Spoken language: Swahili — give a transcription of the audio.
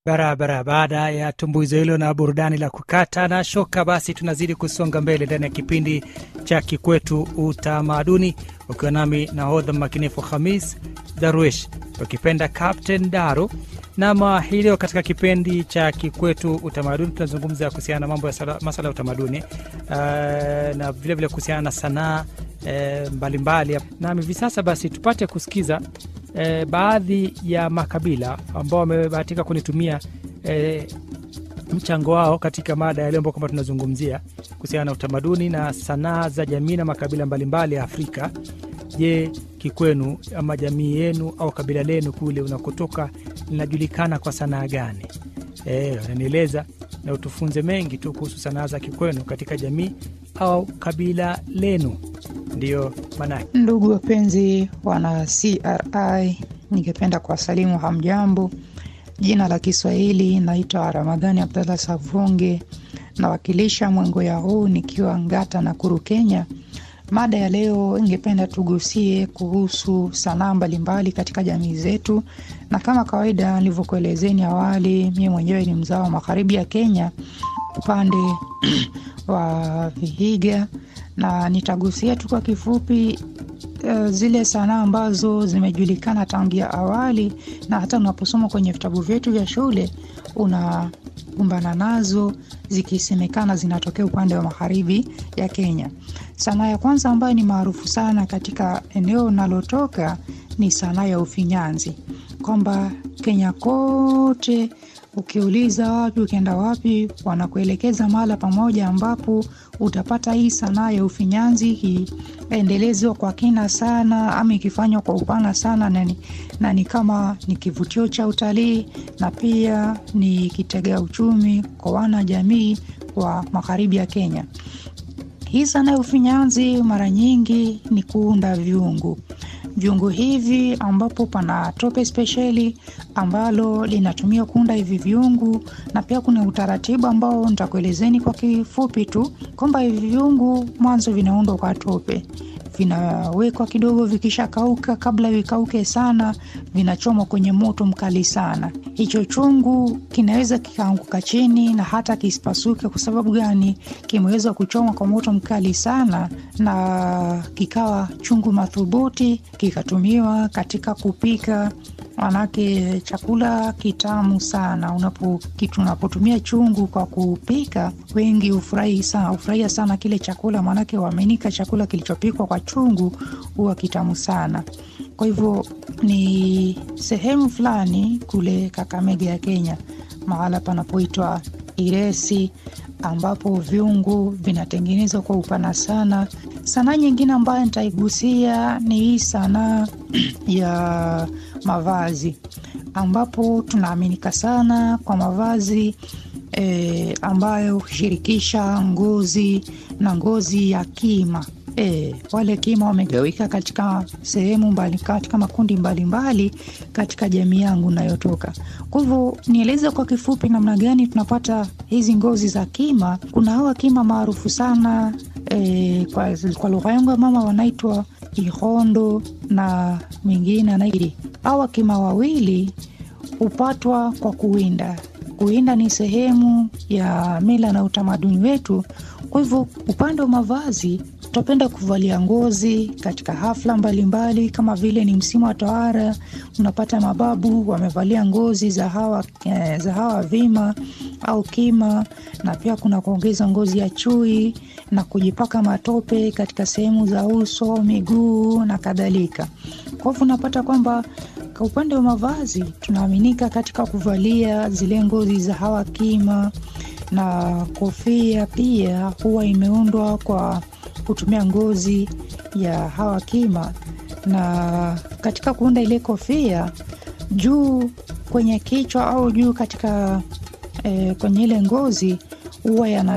Barabara. Baada ya tumbuizo hilo na burudani la kukata na shoka, basi tunazidi kusonga mbele ndani ya kipindi cha Kikwetu Utamaduni, ukiwa nami nahodha makinifu Hamis Darwish, ukipenda Captain Daru. Nama hii leo katika kipindi cha Kikwetu Utamaduni tunazungumza kuhusiana na mambo ya sala- masala ya utamaduni uh, na vilevile kuhusiana na sanaa eh, mbalimbali. Nami hivi sasa basi tupate kusikiza eh, baadhi ya makabila ambao wamebahatika kunitumia eh, mchango wao katika mada ya leo ambao kwamba tunazungumzia kuhusiana na utamaduni na sanaa za jamii na makabila mbalimbali ya Afrika. Je, kikwenu ama jamii yenu au kabila lenu kule unakotoka linajulikana kwa sanaa gani? Eh, wananieleza na utufunze mengi tu kuhusu sanaa za kikwenu katika jamii au kabila lenu. Ndiyo maanake. Ndugu wapenzi wana CRI, ningependa kuwasalimu hamjambo. Jina la Kiswahili naitwa Ramadhani Abdallah Savunge, nawakilisha Mwengoya huu nikiwa Ngata na Kuru, Kenya. Mada ya leo ingependa tugusie kuhusu sanaa mbalimbali katika jamii zetu, na kama kawaida nilivyokuelezeni awali, mimi mwenyewe ni mzao wa magharibi ya Kenya, upande wa Vihiga, na nitagusia tu kwa kifupi uh, zile sanaa ambazo zimejulikana tangia awali na hata unaposoma kwenye vitabu vyetu vya shule unakumbana nazo zikisemekana zinatokea upande wa magharibi ya Kenya. Sanaa ya kwanza ambayo ni maarufu sana katika eneo unalotoka ni sanaa ya ufinyanzi, kwamba Kenya kote ukiuliza wapi, ukienda wapi, wanakuelekeza mahala pamoja ambapo utapata hii sanaa ya ufinyanzi ikiendelezwa kwa kina sana ama ikifanywa kwa upana sana, na ni, na ni kama ni kivutio cha utalii na pia ni kitega uchumi kwa wana jamii wa magharibi ya Kenya. Hii sanaa ya ufinyanzi mara nyingi ni kuunda vyungu vyungu hivi ambapo pana tope spesheli ambalo linatumia kuunda hivi vyungu, na pia kuna utaratibu ambao nitakuelezeni kwa kifupi tu kwamba hivi vyungu mwanzo vinaundwa kwa tope, vinawekwa kidogo, vikishakauka, kabla vikauke sana, vinachomwa kwenye moto mkali sana. Hicho chungu kinaweza kikaanguka chini na hata kisipasuke. Kwa sababu gani? Kimeweza kuchomwa kwa moto mkali sana, na kikawa chungu madhubuti, kikatumiwa katika kupika manake chakula kitamu sana. Unapo kitu unapotumia chungu kwa kupika, wengi hufurahi sana, hufurahia sana kile chakula, maanake waaminika chakula kilichopikwa kwa chungu huwa kitamu sana. Kwa hivyo ni sehemu fulani kule Kakamega ya Kenya, mahala panapoitwa Iresi ambapo viungu vinatengenezwa kwa upana sana. Sanaa nyingine ambayo nitaigusia ni hii sanaa ya mavazi, ambapo tunaaminika sana kwa mavazi e, ambayo hushirikisha ngozi na ngozi ya kima. E, wale kima wamegawika katika sehemu mbali, katika makundi mbalimbali mbali, katika jamii yangu nayotoka. Kwa hivyo nieleze kwa kifupi namna gani tunapata hizi ngozi za kima. Kuna hawa kima maarufu sana e, kwa, kwa lugha yangu ya mama wanaitwa ihondo na mwingine anairi. Hawa kima wawili hupatwa kwa kuwinda. Kuwinda ni sehemu ya mila na utamaduni wetu. Kwa hivyo upande wa mavazi tutapenda kuvalia ngozi katika hafla mbalimbali mbali, kama vile ni msimu wa tohara, unapata mababu wamevalia ngozi za hawa, eh, za hawa vima au kima, na pia kuna kuongeza ngozi ya chui na kujipaka matope katika sehemu za uso, miguu na kadhalika. Kwa hivyo unapata kwamba kwa upande wa mavazi tunaaminika katika kuvalia zile ngozi za hawa kima, na kofia pia huwa imeundwa kwa kutumia ngozi ya hawa kima, na katika kuunda ile kofia juu kwenye kichwa au juu katika eh, kwenye ile ngozi huwa yana